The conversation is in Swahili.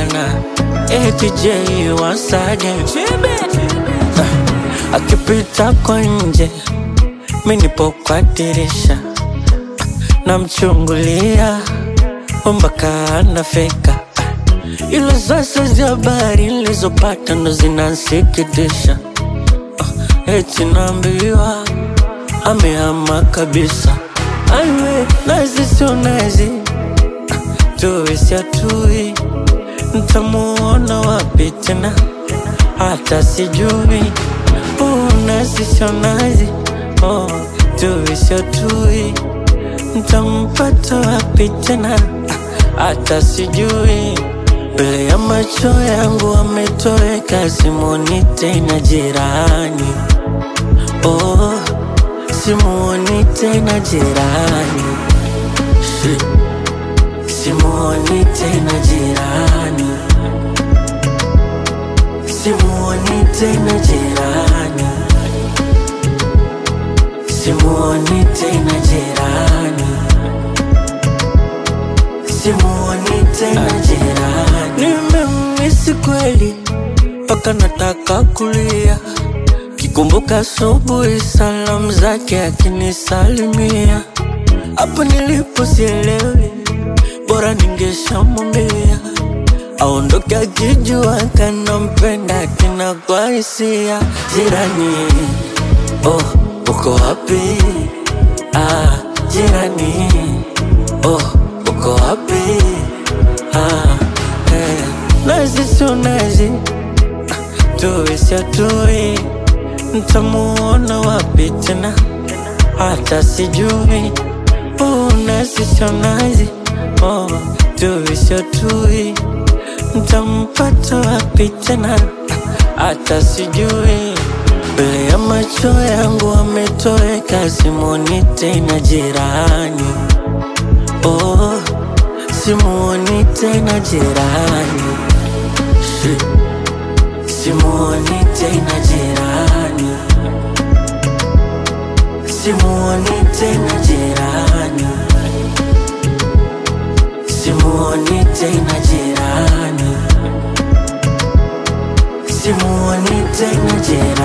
tena ATJ wasage Ah, akipita kwa nje mi nipo kwa dirisha namchungulia mpaka anafika ila sasa za habari nilizopata ndo zinansikitisha Ah, eti naambiwa amehama kabisa aiwe nazi sio nazi tuisi atui ntamuona wapi tena hata sijui uh, nazi sio nazi oh, tuisi atui ntampata wapi tena hata sijui mbele ya macho yangu ametoweka simuoni tena jirani oh, simuoni tena jirani Shit. simuoni tena jirani simuoni tena jirani simuoni tena jirani simuoni tena jirani nimemisi kweli mpaka nataka kulia kikumbuka asubuhi salamu zake akinisalimia hapo nilipo sielewi bora ningeshamwambia aondoke akijua kanampenda kina kwa hisia jirani oh uko wapi ah jirani oh uko wapi ah eh. nazi sio nazi tuisi atui ntamuona wapi tena hata sijui uh, nazi sio nazi oh, tuisi atui ntampata wapi tena hata sijui mbele ya macho yangu ametoweka simuoni tena jirani oh, simuoni tena jirani Shit. simuoni tena jirani simuoni tena jirani simuoni tena jirani simuoni tena jirani